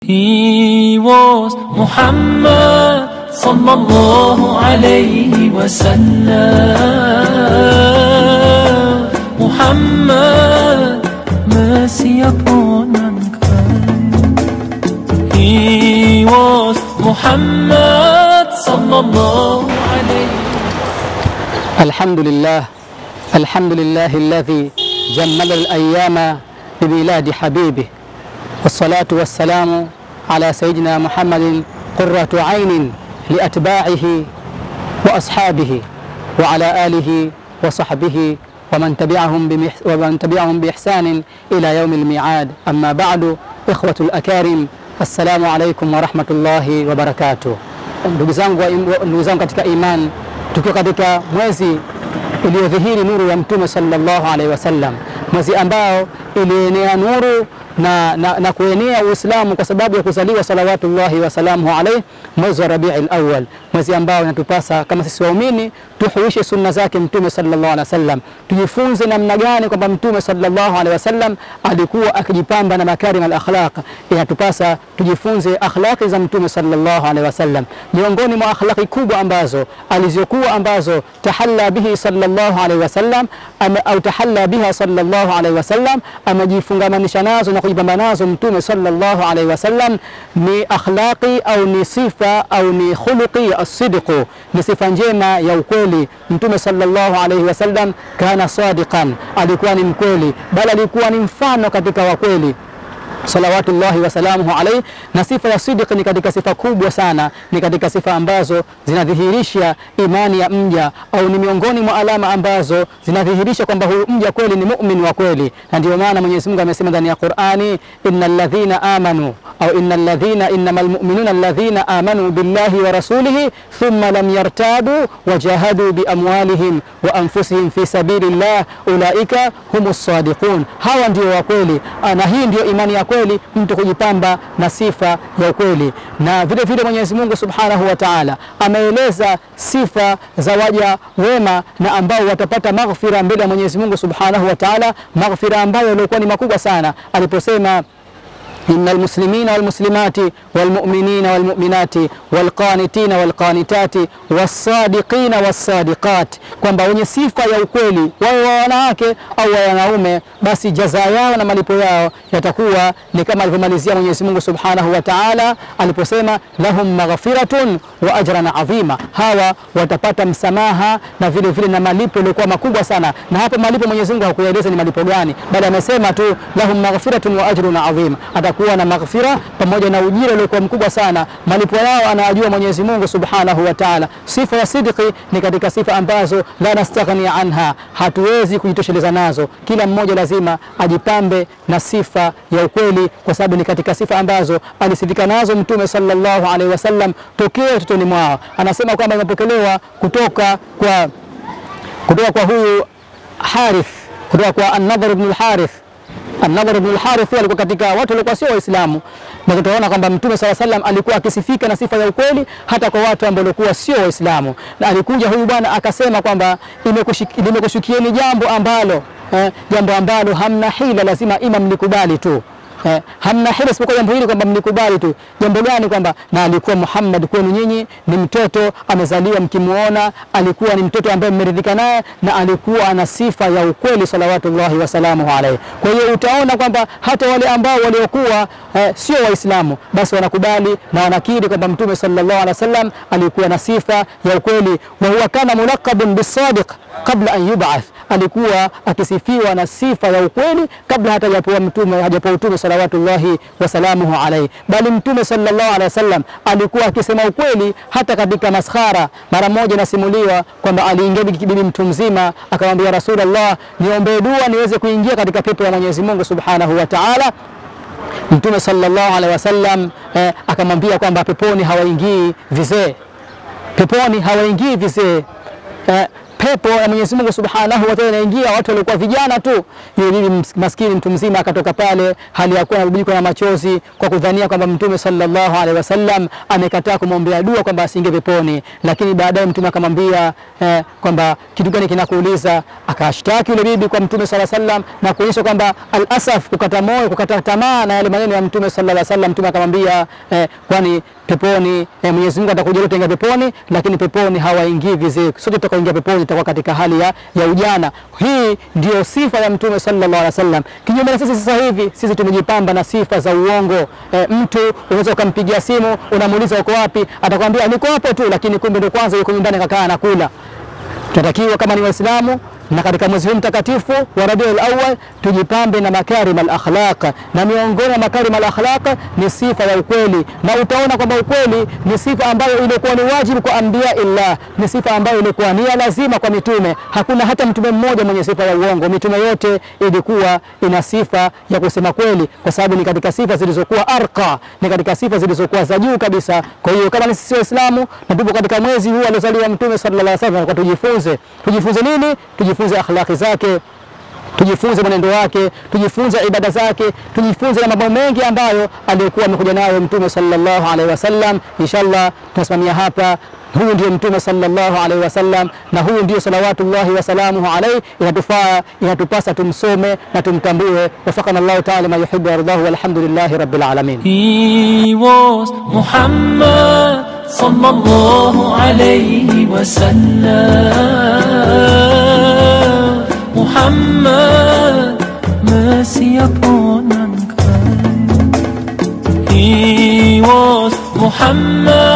He was Muhammad sallallahu alayhi wasallam. Muhammad, mercy upon mankind. He was Muhammad sallallahu alayhi الحمد لله الحمد لله الذي جمل الأيام بميلاد حبيبه والصلاة والسلام على سيدنا محمد قرة عين لأتباعه وأصحابه وعلى آله وصحبه ومن تبعهم, بمح ومن تبعهم بإحسان إلى يوم الميعاد أما بعد إخوة الأكارم السلام عليكم ورحمة الله وبركاته ndugu zangu wa- ndugu zangu katika iman tukiwa katika mwezi uliodhihiri nuru ya mtume sallallahu alaihi wasallam mwezi ambao ilienea nuru na, na, na kuenea Uislamu kwa sababu ya kuzaliwa salawatullahi wasalamuhu alaihi mwezi wa Rabiul Awwal, mwezi ambao inatupasa kama sisi waumini tuhuishe sunna zake mtume sallallahu alaihi wasallam, tujifunze namna gani kwamba mtume sallallahu alaihi wasallam alikuwa akijipamba na makarim al akhlaq. Inatupasa tujifunze akhlaqi za mtume sallallahu alaihi wasallam. Miongoni mwa akhlaqi kubwa ambazo alizokuwa ambazo tahalla bihi sallallahu alaihi wasallam ame- au tahalla biha sallallahu alaihi wasallam, amejifungamanisha nazo na kujipamba nazo mtume sallallahu alaihi wasallam ni akhlaqi au ni sifa au ni khuluqi as-sidqu, ni sifa njema ya ukweli. Mtume sallallahu alaihi wasallam kana sadiqan, alikuwa ni mkweli, bali alikuwa ni mfano katika wakweli salawatullahi wasalamuhu alaihi. Na sifa ya sidq ni katika sifa kubwa sana, ni katika sifa ambazo zinadhihirisha imani ya mja au ni miongoni mwa alama ambazo zinadhihirisha kwamba huyu mja kweli ni mumin wa kweli, na ndio maana Mwenyezi Mungu amesema ndani ya Qur'ani, innal ladhina amanu au innal ladhina innamal mu'minuna alladhina amanu billahi wa rasulihi thumma lam yartabu wajahadu biamwalihim wa anfusihim fi sabilillah ulaika humus sadiqun, hawa ndio wa kweli. Ah, Na hii ndio imani ya kweli, mtu kujipamba na sifa ya ukweli. Na vile vile Mwenyezi Mungu Subhanahu wa Ta'ala ameeleza sifa za waja wema na ambao watapata maghfira mbele ya Mwenyezi Mungu Subhanahu wa Ta'ala, maghfira ambayo yalikuwa ni makubwa sana aliposema إن المسلمين والمسلمات والمؤمنين والمؤمنات والقانتين والقانتات والصادقين والصادقات, kwamba wenye sifa ya ukweli wawe wa wanawake au wa wanaume, basi jaza yao na malipo yao yatakuwa ni kama alivyomalizia Mwenyezi Mungu Subhanahu wa Ta'ala aliposema lahum maghfiratun wa ajran adhima, hawa watapata msamaha na vile vile na malipo yaliokuwa makubwa sana. Na hapo malipo Mwenyezi Mungu hakuyaeleza ni malipo gani, bali amesema tu lahum maghfiratun wa ajrun adhim, atakuwa na maghfira pamoja na ujira uliokuwa mkubwa sana. Malipo yao anayajua Mwenyezi Mungu Subhanahu wa Ta'ala. Sifa ya sidqi ni katika sifa ambazo la nastaghni anha, hatuwezi kujitosheleza nazo. Kila mmoja lazima ajipambe na sifa ya ukweli, kwa sababu ni katika sifa ambazo alisifika nazo Mtume sallallahu alaihi wasallam tokea utotoni mwao. Anasema kwamba imepokelewa kutoka kwa kutoka kwa huyu Harith, kutoka kwa An-Nadhr ibn al-Harith. An-Nadhr ibn al-Harith huyu alikuwa katika watu walikuwa sio Waislamu, na tutaona kwamba Mtume sala sallam alikuwa akisifika na sifa ya ukweli hata kwa watu ambao walikuwa sio Waislamu. Na alikuja huyu bwana akasema kwamba imekushik- limekushukieni jambo ambalo eh, jambo ambalo hamna hila, lazima ima mlikubali tu Eh, hamna hila isipokuwa jambo hili kwamba mlikubali tu. Jambo gani? Kwamba na alikuwa Muhammad kwenu nyinyi ni mtoto amezaliwa, mkimuona alikuwa ni mtoto ambaye mmeridhika naye, na alikuwa ana sifa ya ukweli salawatullahi wasalamuhu alaihi. Kwa hiyo utaona kwamba hata wale ambao waliokuwa eh, sio Waislamu basi wanakubali na wanakiri kwamba Mtume sallallahu alaihi wasallam alikuwa na sifa ya ukweli, wa huwa kana mulaqabun bisadiq qabla an yub'ath alikuwa akisifiwa na sifa ya ukweli kabla hata hajapewa mtume hajapewa utume salawatullahi wasalamuhu alaihi, bali mtume sallallahu alaihi wasallam alikuwa akisema ukweli hata katika maskhara. Mara moja nasimuliwa kwamba aliingia bibi mtu mzima akamwambia Rasulullah, niombee dua niweze kuingia katika pepo ya Mwenyezi Mungu subhanahu wa ta'ala. Mtume sallallahu alaihi wasallam eh, akamwambia kwamba peponi hawaingii vizee, peponi hawaingii vizee eh, pepo ya Mwenyezi Mungu Subhanahu wa Ta'ala inaingia watu waliokuwa vijana tu. Yule bibi ms- maskini mtu mzima akatoka pale hali ya kuwa anabubujikwa na machozi kwa kudhania kwamba Mtume sallallahu alaihi wasallam amekataa kumwombea dua kwamba asiingie peponi, lakini baadaye Mtume akamwambia eh, kwamba kitu gani kinakuuliza? Akashtaki yule bibi kwa Mtume sallallahu alaihi wasallam na kuonyesha kwamba al-asaf, kukata moyo, kukata tamaa na yale maneno ya Mtume sallallahu alaihi wasallam. Mtume akamwambia eh, kwani peponi eh, Mwenyezi Mungu atakujalia utaingia peponi, lakini peponi hawaingii vizee. Sote tutakaoingia peponi tutakuwa katika hali ya, ya ujana. Hii ndio sifa ya Mtume sallallahu alaihi wasallam. Kinyume na sisi sasa hivi, sisi tumejipamba na sifa za uongo. Eh, mtu unaweza ukampigia simu unamuuliza uko wapi, atakwambia niko hapo tu, lakini kumbe ndio kwanza yuko nyumbani kakaa anakula. Tunatakiwa kama ni Waislamu na katika mwezi huu mtakatifu wa Rabiul Awwal tujipambe na makarim al akhlaq, na miongoni mwa makarim al akhlaq ni sifa ya ukweli, na utaona kwamba ukweli ni sifa ambayo ilikuwa ni wajibu kwa anbiya illah, ni sifa ambayo ilikuwa ni ya lazima kwa mitume. Hakuna hata mtume mmoja mwenye sifa ya uongo. Mitume yote ilikuwa ina sifa ya kusema kweli, kwa sababu ni katika sifa zilizokuwa arqa, ni katika sifa zilizokuwa za juu kabisa. Kwa hiyo kama ni sisi Waislamu na tupo katika mwezi huu aliozaliwa Mtume sallallahu alaihi wasallam, kwa tujifunze. Tujifunze nini? Tujifunze akhlaqi zake tujifunze mwenendo wake, tujifunze ibada zake, tujifunze na mambo mengi ambayo alikuwa amekuja nayo Mtume sallallahu alaihi wasallam. Inshallah tunasimamia hapa. Huyu ndio Mtume sallallahu alaihi wasallam, na huyu ndio salawatullahi wasalamuhu alaihi. Inatufaa, inatupasa tumsome na tumtambue. Wafakana Allahu taala ma yuhibbu wardahu, walhamdulillahi rabbil alamin. He was Muhammad sallallahu alayhi wa sallam. Muhammad, mercy upon mankind. He was Muhammad